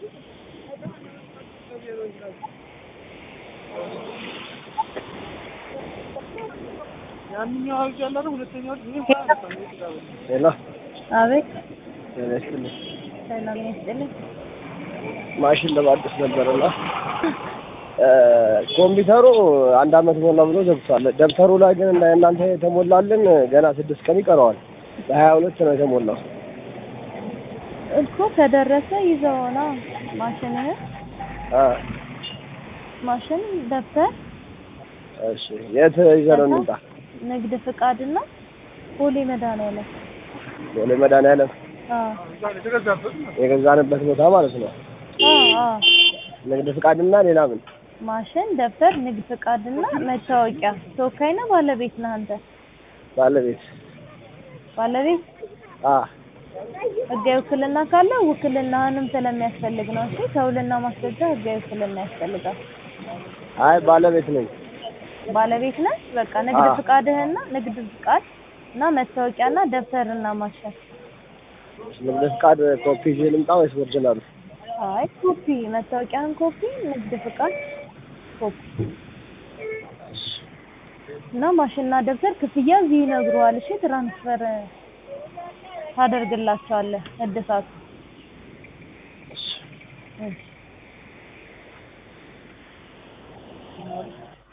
ያንኛው አውጅ አለ አይደል? ሁለተኛው ይሄ ሄሎ አቤት ጤና ይስጥልኝ። ሰላም ይስጥልኝ። ማሽን ለማደስ ነበርና ኮምፒውተሩ አንድ አመት ሞላ ብሎ ዘግቷል። ደብተሩ ላይ ግን እና እናንተ የተሞላልን ገና ስድስት ቀን ይቀረዋል። በሀያ ሁለት ነው የተሞላው። እኮ ከደረሰ ይዘውና ማሽንህን አ ማሽን ደብተር እሺ የት ይዘን እንምጣ? ንግድ ፍቃድና ፖሊ መድኃኒዓለም ቦሌ መድኃኒዓለም አዎ የገዛንበት ቦታ ማለት ነው። አዎ አዎ ንግድ ፍቃድና ሌላ ምን? ማሽን ደብተር ንግድ ፍቃድና መታወቂያ ተወካይ ነህ ባለቤት ነህ አንተ ባለቤት ባለቤት አ ህጋዊ ውክልና ካለ ውክልናህንም ስለሚያስፈልግ ነው እሺ ከውልና ማስረጃ ህጋዊ ውክልና ያስፈልጋል አይ ባለቤት ነኝ። ባለቤት ነህ በቃ ንግድ አዎ። ፍቃድህና ንግድ ፍቃድ እና መታወቂያና ደብተርና ማሽን ንግድ ፍቃድ ኮፒ ይዤ ልምጣ ወይስ ኦሪጂናሉ? አይ ኮፒ መታወቂያን ኮፒ ንግድ ፍቃድ ኮፒ እና ማሽንና ደብተር ክፍያ እዚህ ይነግሩሃል እሺ ትራንስፈር ታደርግላቸዋለህ እድሳቱ እሺ